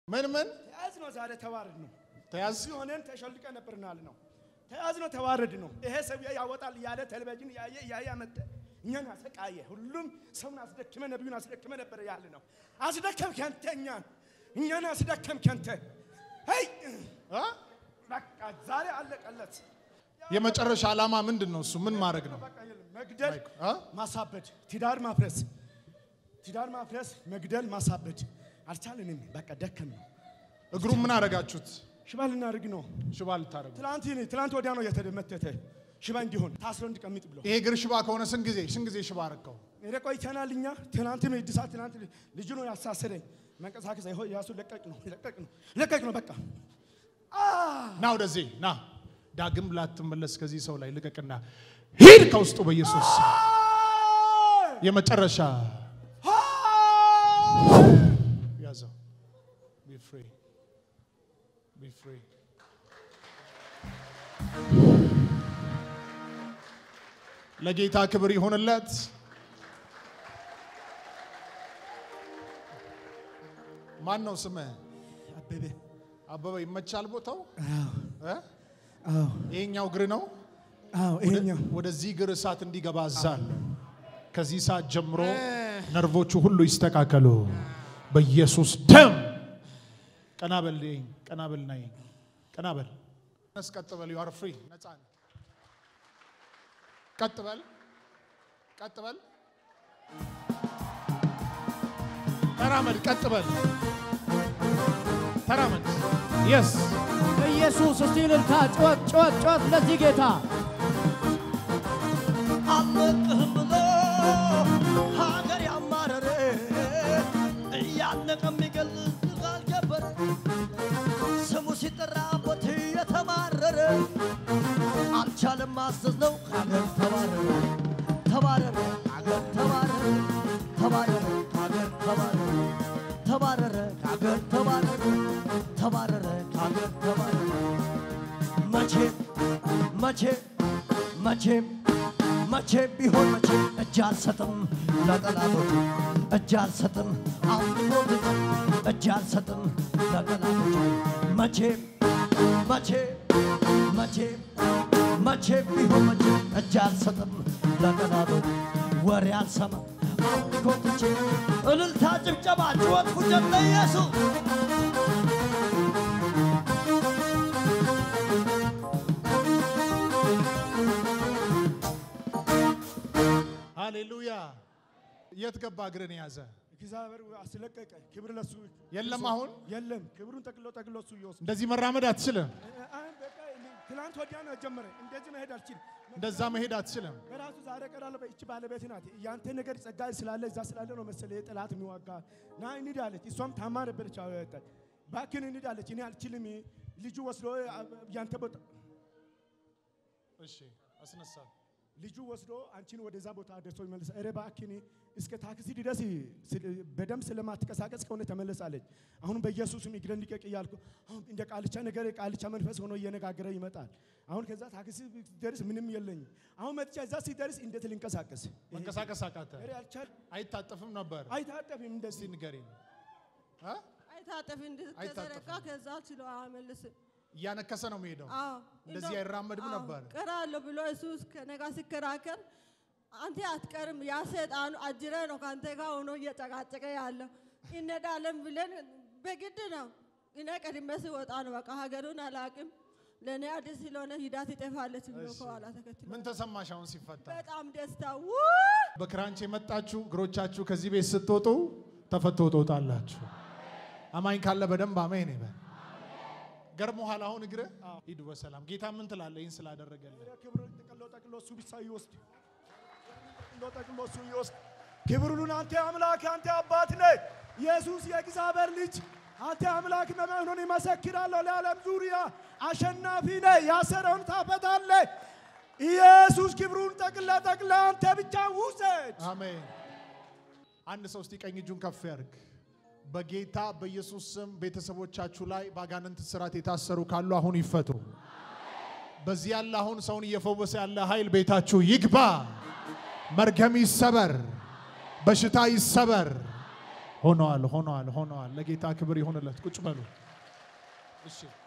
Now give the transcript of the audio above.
ምን ምን ተያዝ ነው ዛሬ ተዋረድ ነው። ተያዝ እዚህ ሆነን ተሸልቀ ነበርናል ነው ተያዝ ነው ተዋረድ ነው። ይሄ ሰውዬ ያወጣል እያለ ቴሌቪዥን እያየ እያየ አመጣ እኛን አሰቃየ። ሁሉም ሰውን አስደክመ ነቢዩን አስደክመ ነበር ያለ ነው። አስደከምክ አንተ እኛን እኛን አስደከምክ አንተ። ሄይ እ? በቃ ዛሬ አለቀለት። የመጨረሻ ዓላማ ምንድን ነው? እሱ ምን ማድረግ ነው? በቃ የለም። መግደል፣ እ? ማሳበድ፣ ትዳር ማፍረስ፣ ትዳር ማፍረስ፣ መግደል፣ ማሳበድ አልቻልንም። በቃ ደከም ነው። እግሩን ምን አደረጋችሁት? ሽባ ልናደርግ ነው። ሽባ ልታደርጉ። ትላንት ትላንት ወዲያ ነው የተደመተተ ሽባ እንዲሆን ታስሮ እንዲቀምጥ ብሎ ይሄ እግር ሽባ ከሆነ ስንት ጊዜ ስንት ጊዜ ሽባ አረከው? ሄደ ቆይተናል። እኛ ትናንትም እድሳት ትናንት ልጁ ነው ያሳሰረኝ። መንቀሳቀስ አይሆን ያሱ ለቀቅ ነው ለቀቅ ነው ለቀቅ ነው በቃ ና ወደዚህ ና። ዳግም ላትመለስ ከዚህ ሰው ላይ ልቀቅና ሂድ ከውስጡ በኢየሱስ ስም። የመጨረሻ ያዘው። Be free. Be free. ለጌታ ክብር ይሁንለት። ማን ነው ስምህ? አበበ አበበ። ይመቻል ቦታው? አዎ እ? አዎ ይሄኛው እግር ነው። አዎ ይሄኛው ወደዚህ እግር እሳት እንዲገባ አዛለሁ። ከዚህ ሰዓት ጀምሮ ነርቮቹ ሁሉ ይስተካከሉ በኢየሱስ ደም። ቀና በል ይሄን፣ ቀና በል ና ይሄን፣ ቀና በል ነስ፣ ቀጥ በል ዩ አር ፍሪ፣ ነፃ ነህ። ቀጥ በል፣ ቀጥ በል፣ ተራመድ፣ ቀጥ በል፣ ተራመድ። የስ ኢየሱስ እስቲ እልልታ፣ ጩኸት ጩኸት ጩኸት ለዚህ ጌታ አልለቅህም ብሎ ሀገር ያማረረ እያነቀ የሚገል አልገበረ ስሙ ሲጠራበት የተማረረ አልቻለም ማዘዝ ነው ሀገር ተባረረ ተባረረ ሀገር ተባረረ ተባረረ ሀገር ተባረረ ተባረረ ሀገር ተባረረ ተባረረ ሀገር ተባረረ መቼም መቼም መቼም መቼም ቢሆን መቼም እጅ አልሰጥም ለጠላቶች እጅ አልሰጥም አምልኮት እጅ አልሰጥም ለጠላቶች መቼም መቼም መቼም መቼም ቢሆን መቼም እጅ አልሰጥም ለጠላቶች ወሬ አልሰማም አምልኮት እልልታ ጭብጨባ ጩኸት ፉጨት ለኢየሱስ ሃሌሉያ። የት ገባ እግርን የያዘ እግዚአብሔር አስለቀቀ። ክብር ለሱ የለም አሁን የለም። ክብሩን ጠቅሎ ጠቅሎ እሱ ይወስድ። እንደዚህ መራመድ አትችልም። አሁን በቃ ትናንት ወዲያ ነው ጀመረ። እንደዚህ መሄድ አልችልም። እንደዛ መሄድ አትችልም። በራሱ ዛሬ ቀራለሁ። እቺ ባለቤት ናት። ያንተ ነገር ጸጋ ስላለ እዛ ስላለ ነው መሰለኝ ጠላት የሚዋጋ ና እንሂድ አለች። እሷም ታማ ነበረች። አዎ ያወጣ ባክን እንሂድ አለች። እኔ አልችልም። ልጁ ወስዶ ያንተ ቦታ እሺ አስነሳል። ልጁ ወስዶ አንቺን ወደዛ ቦታ አደርሶ ይመልስ። ኧረ እባክህን እስከ ታክሲ ድረስ በደንብ ስለማትቀሳቀስ ከሆነ ተመለሳለች። አሁን በኢየሱስም እግረን ልቀቅ እያልኩ አሁን እንደ ቃልቻ ነገር ቃልቻ መንፈስ ሆኖ እየነጋገረ ይመጣል። አሁን ከዛ ታክሲ ደርስ ምንም የለኝም። አሁን መጥቻ እዛ ሲደርስ እንዴት ልንቀሳቀስ? መንቀሳቀስ አቃተ። ኧረ አልቻል አይታጠፍም ነበር። አይታጠፍም እስቲ እንደዚህ ንገሪኝ እ? አይታጠፍ እንድትዘረጋ አይታጠፍም። ከዛ ችሎ አይመልስም። እያነከሰ ነው የሚሄደው። አዎ እንደዚህ እንደው- አይራመድም አዎ፣ ነበር። ቀራለሁ ብሎ እሱ ከእኔ ጋር ሲከራከር አንተ አትቀርም፣ ያ ሰይጣኑ አጅረ ነው ከአንተ ጋር ሆኖ እየጨቃጨቀ ያለው እንሄዳለን ብለን በግድ ነው። እኔ ቀድሜ ስወጣ ነው በቃ ሀገሩን አላቅም ለእኔ አዲስ ስለሆነ ሂዳ ትጠፋለች ብሎ ከኋላ ተከትሎ ምን ተሰማሽ አሁን ሲፈታ? በጣም ደስታ ውይ! በክራንች የመጣችሁ እግሮቻችሁ ከዚህ ቤት ስትወጡ ተፈቶ ትወጣላችሁ። አማኝ ካለ በደንብ አሜን ይበል። ገርሞሃል አሁን እግረ ሂድ በሰላም ጌታ ምን ትላለህ? ይህን ስላደረገልን ክብሩን ጠቅሎ ጠቅሎ እሱ ብቻ ይወስድ። ጠቅሎ ጠቅሎ እሱ ይወስድ። ክብሩን አንተ አምላክ አንተ አባት ነህ። ኢየሱስ የእግዚአብሔር ልጅ አንተ አምላክ መሆኑን ይመሰክራለሁ። ለዓለም ዙሪያ አሸናፊ ነህ። ያሰረውን ታፈታለህ። ኢየሱስ ክብሩን ጠቅላ ጠቅላ አንተ ብቻ ውሰድ። አሜን። አንድ ሰው እስቲ ቀኝ እጁን ከፍ ያርግ። በጌታ በኢየሱስ ስም ቤተሰቦቻችሁ ላይ በአጋንንት ስራት የታሰሩ ካሉ አሁን ይፈቱ። በዚህ ያለ አሁን ሰውን እየፈወሰ ያለ ኃይል ቤታችሁ ይግባ። መርገም ይሰበር፣ በሽታ ይሰበር፣ ሆነዋል ሆነዋል ሆነዋል። ለጌታ ክብር ይሆንለት። ቁጭ በሉ እሺ።